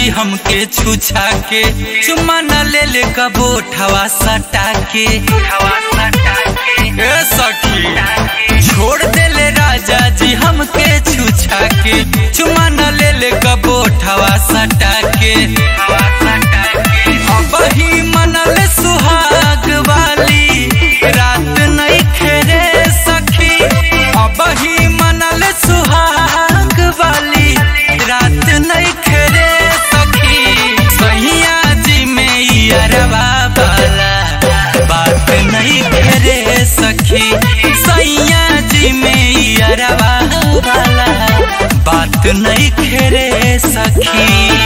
हमके छुछा के चुम्मा न ले ले कबो ठवा सटा के ए सखी छोड़ दे ले राजा जी हमके छुछा के चुम्मा न ले ले कबो ठवा सटा के अब ही मनल सुहाग वाली रात नहीं खेरे सखी अब ही मनल सुहाग वाली रात नहीं खेरे सखी सैया जी में अरबा वाला बात नहीं खेरे सखी सैया जी में अरबा वाला बात नहीं खेरे सखी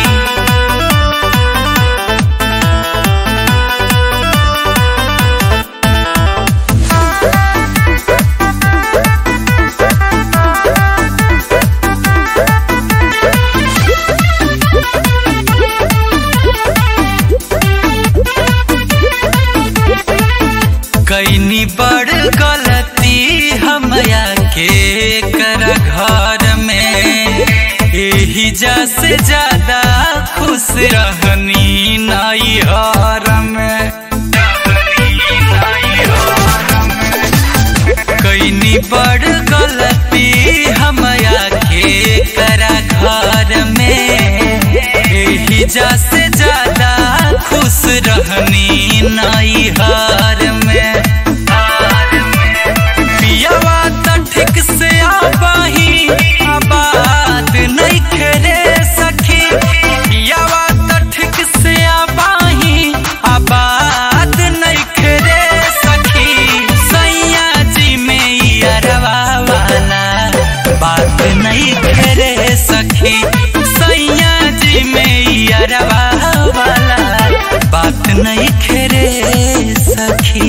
कैनी बड़ गलती हमया के कर घर में यही जा से ज्यादा खुश रहनी नैहर में कैनी बड़ गलती हमया के कर घर में यही जा से ज्यादा खुश रहनी नैहर में पियावा त ठीक से आबाही आबाद नहीं खेरे सखी पियावा त ठीक से आबाही आबाद नहीं खेरे सखी सैया जी में अरवा वाला बात नहीं खेरे सखी सैया जी में अरवा वाला बात नहीं खेरे सखी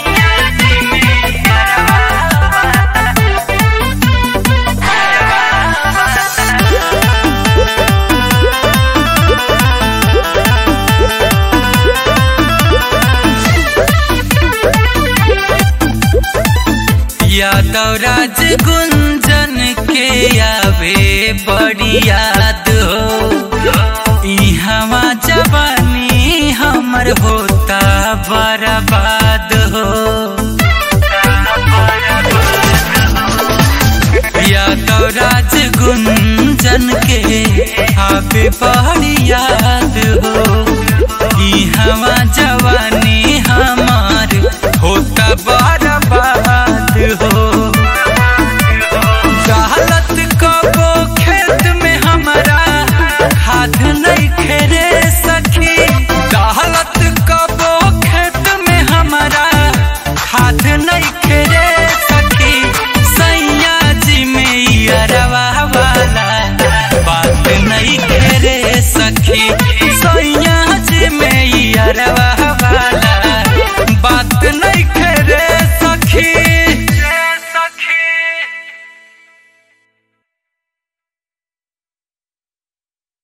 यादव राज गुंजन के आवे बड़ी याद हो इहवा जवानी हमर होता बर्बाद हो यादव राज गुंजन के आवे बड़ी याद हो इहवा जवानी हमार होता बर्बाद हो गलत कबो खेत में हमारा खाद नहीं खेरे सखी गलत कबो खेत में हमारा खाद नहीं खेरे सखी सैया जी में अरवा वाला बात नहीं खेरे सखी सैया जी में अरवा